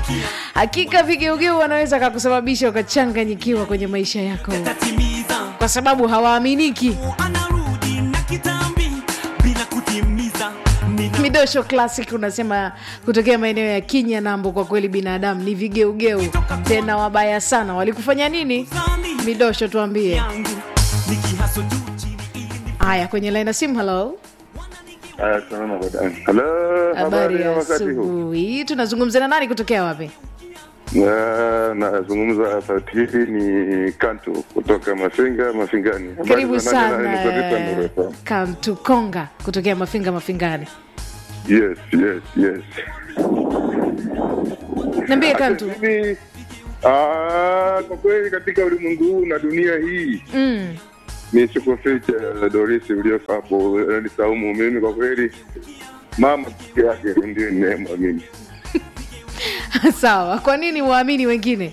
hakika vigeugeu wanaweza kakusababisha ukachanganyikiwa kwenye maisha yako kwa sababu hawaaminiki anarudi na kitambi bila kutimiza Nina midosho classic unasema kutokea maeneo ya kinya nambo kwa kweli binadamu ni vigeugeu tena wabaya sana walikufanya nini midosho tuambie yangu nikihaso juu chini ili haya kwenye laina simu halo Aya, salama dada. Hello, habari ya wakati huu? asubuhi tunazungumza na nani kutokea wapi Na- Nazungumza sauti hii ni Kantu kutoka Mafinga Mafingani. Habari karibu za nani? sana Nani? Niko Nuru eh, FM. kantukonga kutokea mafinga mafingani Yes, yes, yes. niambie kantu Mimi ah, kwa kweli katika ulimwengu huu na dunia hii mm. ni sikuficha Doris ulioko hapo ni Saumu. Mimi kwa kweli mama peke yake ndiye ninayemwamini. sawa kwa nini waamini wengine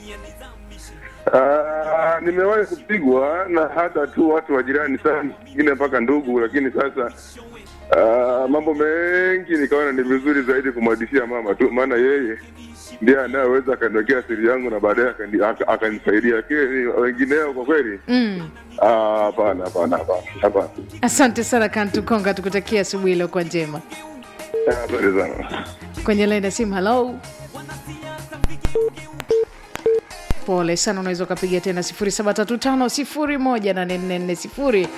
Ah, nimewahi kupigwa na hata tu watu wa jirani sana, wengine mpaka ndugu, lakini sasa ah, mambo mengi nikaona ni vizuri zaidi kumwadishia mama tu, maana yeye ndiye anayeweza akaniwekea siri yangu na baadaye akani- aka- akanisaidia. Lakini wengineo kwa kweli mm. ah, hapana, hapana, hapana, hapana. asante sana kantukonga tukutakia asubuhi iliyokuwa njema Asante sana. kwenye laini ya simu halo pole sana unaweza ukapiga tena 735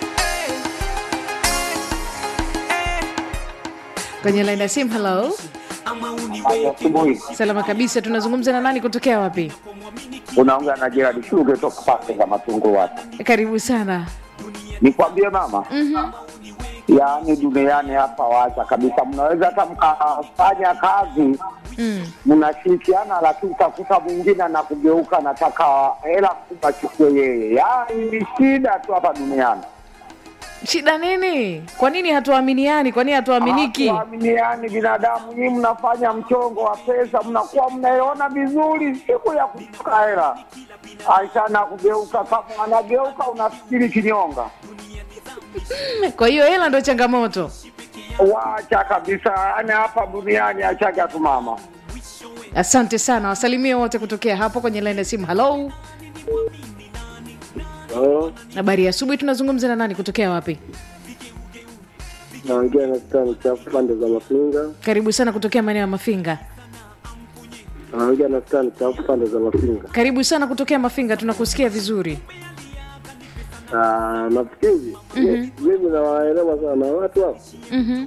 kwenye laini ya simu halo ama uniwe asubuhi salama kabisa tunazungumza na nani kutokea wapi unaongea na Gerard Shuge toka pande za matungo watu. karibu sana Nikwambie mama, yaani duniani hapa wacha kabisa, mnaweza hata mkafanya kazi mm. mnashirikiana, lakini utakuta mwingine anakugeuka, nataka hela kubwa chukue yeye. Yaani ni shida tu hapa duniani, shida nini kwa nini hatuaminiani kwa nini hatuaminiki Hatuaminiani binadamu. Nyinyi mnafanya mchongo wa pesa, mnakuwa mnaiona vizuri, siku ya kutoka hela aisha na kugeuka, kama anageuka unafikiri kinyonga. kwa hiyo hela ndo changamoto Wacha kabisa, yani hapa duniani achaga tu mama. asante sana wasalimie wote kutokea hapo kwenye laini ya simu halo habari ya asubuhi tunazungumza na nani kutokea wapi naongea na stani chafu pande za Mafinga. karibu sana kutokea maeneo ya mafinga Naongea na stani chafu pande za Mafinga. karibu sana kutokea mafinga tunakusikia vizuri Ah, nafikiri mimi nawaelewa sana watu hapo. mm-hmm.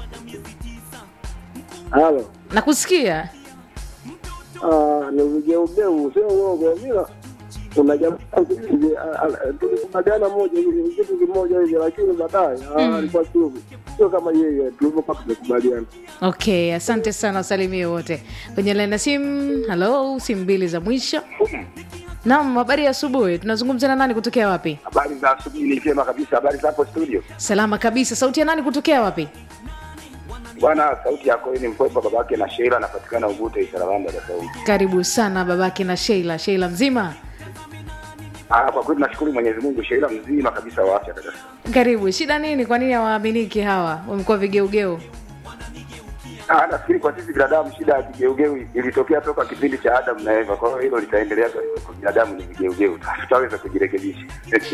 Halo, nakusikia Ah, ni vigeugeu, sio uongo. Mila kuna jamaa hivi, ah, ah, tulikubaliana moja hivi kitu kimoja hivi, lakini baadaye ah, alikuwa sio sio kama yeye tulivyokuwa tumekubaliana. okay asante sana wasalimie wote kwenye laini ya simu halo simu mbili za mwisho naam habari ya asubuhi tunazungumza na nani kutokea wapi Habari za asubuhi ni vyema kabisa. Habari za hapo studio salama kabisa sauti ya nani kutokea wapi bwana, sauti yako hii ni mkwepa babake na Sheila, anapatikana Ugute Isarawanda da Saudi. karibu sana babake na sheila sheila mzima Ah, kwa kweli nashukuru Mwenyezi Mungu, Sheila mzima kabisa wa afya kabisa. karibu shida nini kwa nini hawaaminiki hawa wamekuwa vigeugeu Ah, nafikiri kwa sisi binadamu shida ya kigeugeu ilitokea toka kipindi cha Adam na Eva, kwa hiyo hilo litaendelea kwa kwa binadamu ni vigeugeu, tutaweza kujirekebisha.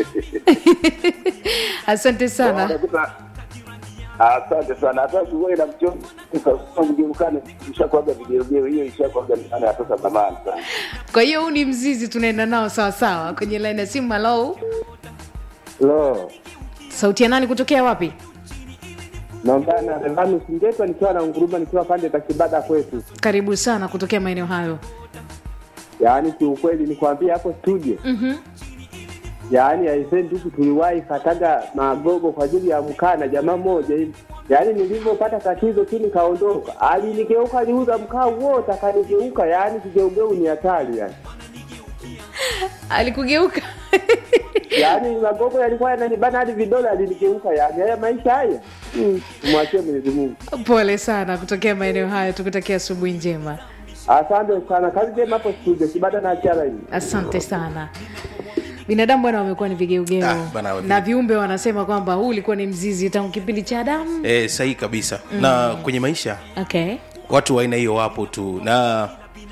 asante sana Unakuta- Asante sana. Hata uwe na mchongo mgeukane, ishakuaga vigeugeu, hiyo ishakuaga mifano ya toka zamani sana. kwa hiyo huu ni mzizi tunaenda nao sawasawa kwenye laini ya simu halo Lo, sauti ya nani kutokea wapi naongea na Revanus Ngetwa nikiwa na nguruma nikiwa pande za Kibada kwetu. karibu sana kutokea maeneo hayo Yaani kiukweli nikwambia hapo studio mm-hmm. yaani aisee ndugu tuliwahi kataga magogo kwa ajili ya mkaa na jamaa mmoja hivi yaani nilivyopata tatizo tu nikaondoka alinigeuka aliuza mkaa wote akanigeuka yaani kigeugeu ni hatari yani alikugeuka yaani magogo yalikuwa yananibana hadi vidole alinigeuka yani haya maisha haya mm, mwachie mwenyezi mungu pole sana kutokea maeneo hayo tukutakia asubuhi njema asante sana kazi njema hapo studio kibada na achara hii asante sana binadamu bwana wamekuwa ni vigeugeu Ah, bana, wapi- na viumbe wanasema kwamba huu ulikuwa ni mzizi tangu kipindi cha adamu e, sahihi kabisa mm. na kwenye maisha okay watu wa aina hiyo wapo tu na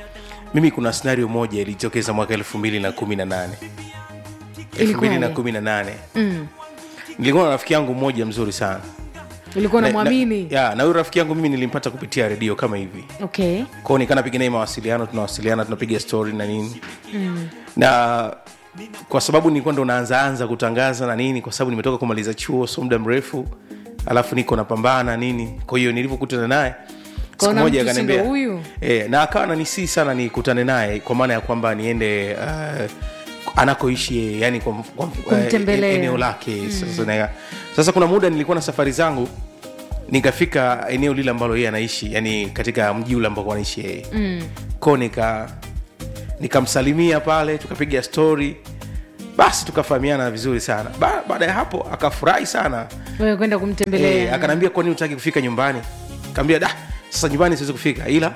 mimi kuna scenario moja ilitokeza mwaka elfu mbili na kumi na nane elfu Ilikuwaje? mbili na kumi na nane mm. nilikuwa na rafiki yangu mmoja mzuri sana ulikuwa Na- namwamini na, ya, na huyu rafiki yangu mimi nilimpata kupitia redio kama hivi okay kwao nikaa napiga naye mawasiliano tunawasiliana tunapiga story na nini mm. na kwa sababu nilikuwa ndo naanzaanza kutangaza na nini kwa sababu nimetoka kumaliza chuo so muda mrefu alafu niko napambana nini kwa hiyo nilivyokutana naye siku Kaona moja mtu si ndo akaniambia huyu? e, na akawa nanisii sana nikutane naye kwa maana ya kwamba niende uh, anakoishi yeye, yani kwa, kwa, Kumtembelea. eh, eneo lake mm. sasa, na, sasa kuna muda nilikuwa na safari zangu nikafika eneo lile ambalo yeye anaishi yani katika mji ule ambao anaishi yeye mm. ko nika nikamsalimia pale tukapiga story basi tukafahamiana vizuri sana ba, baada ya hapo akafurahi sana wewe kwenda e, kumtembelea akanaambia kwani utaki kufika nyumbani kaambia da sasa nyumbani siwezi kufika ila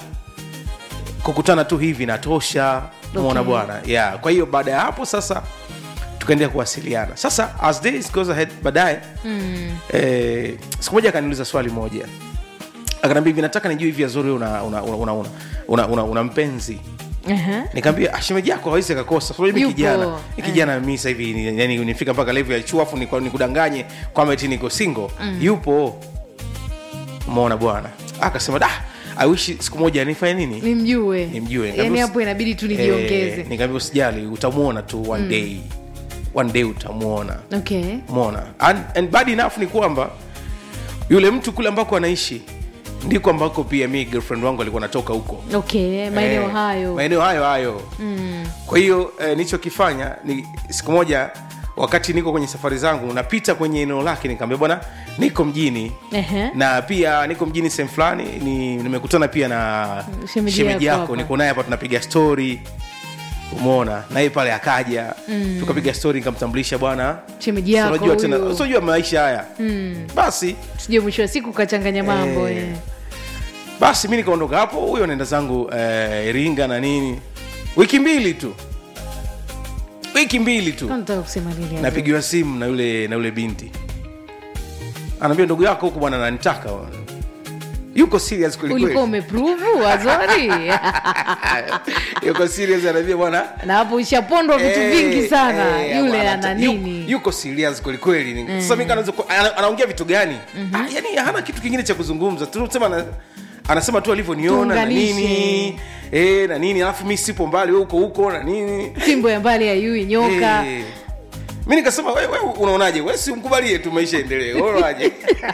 kukutana tu hivi natosha mona Okay. bwana yeah. kwa hiyo baada ya hapo sasa tukaendelea kuwasiliana sasa as days goes ahead baadaye mm. eh, siku moja akaniuliza swali moja akanaambia hivi nataka nijue hivi azuri una, una, una, una, una, una, una mpenzi Aha. nikaambia shemeji yako hawezi akakosa so, mimi Yupo. kijana ni kijana mimi sasa hivi ni- yani nifika mpaka level ya chuo afu niku- nikudanganye kwamba eti niko single yupo umeona bwana akasema da i wish siku moja nifanye nini nimjue nimjue yani Nikamwambia hapo inabidi tu Eh, nijiongeze nikaambia usijali utamwona tu one day one day utamwona okay mona and, and bad enough ni kwamba yule mtu kule ambako anaishi ndiko ambako pia mi girlfriend wangu alikuwa anatoka huko okay maeneo Eh, hayo maeneo hayo hayo mm. kwa hiyo eh, nilichokifanya ni siku moja wakati niko kwenye safari zangu napita kwenye eneo lake nikaambia bwana niko mjini Ehe. na pia niko mjini sehemu fulani ni, nimekutana pia na Shemeji shemeji yako yako hapa. niko naye hapa tunapiga story umeona naye pale akaja mm. tukapiga story nikamtambulisha bwana shemeji yako unajua tena huyu. unajua maisha haya mm. basi sijue mwisho wa siku kachanganya mambo Eh. eh. basi mi nikaondoka hapo huyo naenda zangu eh, iringa na nini wiki mbili tu wiki mbili tu Kwa nataka kusema nini hapo? napigiwa simu na yule na yule binti anaambia ndugu yako huku bwana nanitaka bwana." yuko serious ulikuwa kwelikweli umepruvu azori yuko serious anaambia bwana na hapo ishapondwa vitu eh, vingi sana eh, yule bwana, ana yu- nini yuko serious kwelikweli sasa mi kanaanza ku- ana- anaongea vitu gani Ah, yani hana kitu kingine cha kuzungumza tunasema ana, anasema tu alivyoniona na Tuunganishe. nini eh, na nini alafu mi sipo mbali we uko huko na nini fimbo ya mbali ya yui nyoka Eh. mi nikasema we, we unaonaje we si mkubalie tu maisha endelee unaonaje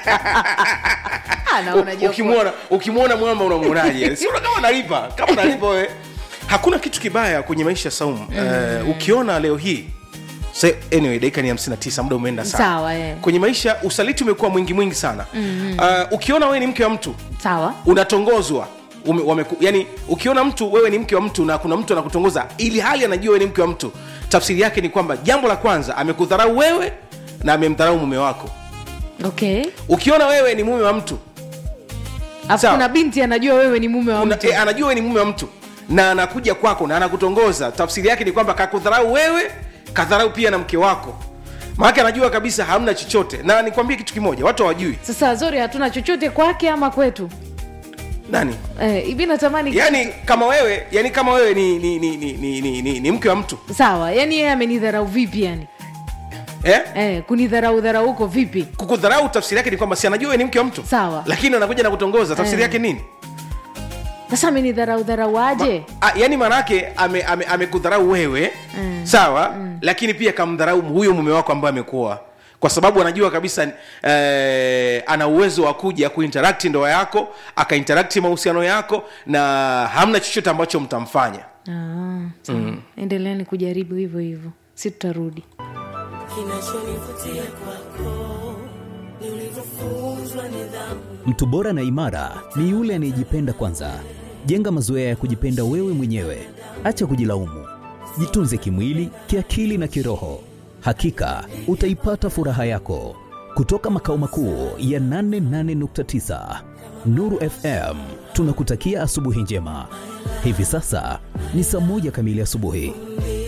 Ah, naona U- jopo. ukimwona ukimwona mwamba unamwonaje siona kama nalipa kama nalipa wewe hakuna kitu kibaya kwenye maisha saumu uh, ukiona leo hii Say, anyway dakika ni 59 muda umeenda sana Sawa, eh. kwenye maisha usaliti umekuwa mwingi mwingi sana mm-hmm. uh, ukiona wewe ni mke wa mtu sawa unatongozwa ume, wameku, yani ukiona mtu wewe ni mke wa mtu na kuna mtu anakutongoza ili hali anajua wewe ni mke wa mtu tafsiri yake ni kwamba jambo la kwanza amekudharau wewe na amemdharau mume wako okay ukiona wewe ni mume wa mtu afu Sawa. kuna binti anajua wewe ni mume wa una, mtu e, anajua wewe ni mume wa mtu na anakuja kwako na anakutongoza tafsiri yake ni kwamba kakudharau wewe kadharau pia na mke wako maanake anajua kabisa hamna chochote na nikwambie kitu kimoja watu hawajui sasa zori hatuna chochote kwake ama kwetu nani eh, hivi natamani yani kama wewe yani kama wewe ni, ni, ni, ni, ni, ni, ni, ni mke wa mtu sawa yani yeye amenidharau vipi yani eh? eh, kunidharau dharau huko vipi kukudharau tafsiri yake ni kwamba si anajua wewe ni mke wa mtu Sawa. lakini anakuja na kutongoza tafsiri Eh. yake nini sasa amenidharau dharau aje A, yani maanaake amekudharau ame, amekudharau wewe mm. sawa mm. lakini pia kamdharau huyo mume wako ambaye amekuoa kwa sababu anajua kabisa eh, ana uwezo wa kuja kuinteract ndoa yako akainteract mahusiano yako na hamna chochote ambacho mtamfanya ah, sawa. endeleani kujaribu hivyo hivyo si tutarudi kinachonivutia kwako ni ulivyofunzwa nidhamu Mtu bora na imara ni yule anayejipenda kwanza. Jenga mazoea ya kujipenda wewe mwenyewe, acha kujilaumu. Jitunze kimwili, kiakili na kiroho. Hakika utaipata furaha yako. Kutoka makao makuu ya 88.9 Nuru FM, tunakutakia asubuhi njema. Hivi sasa ni saa moja kamili asubuhi.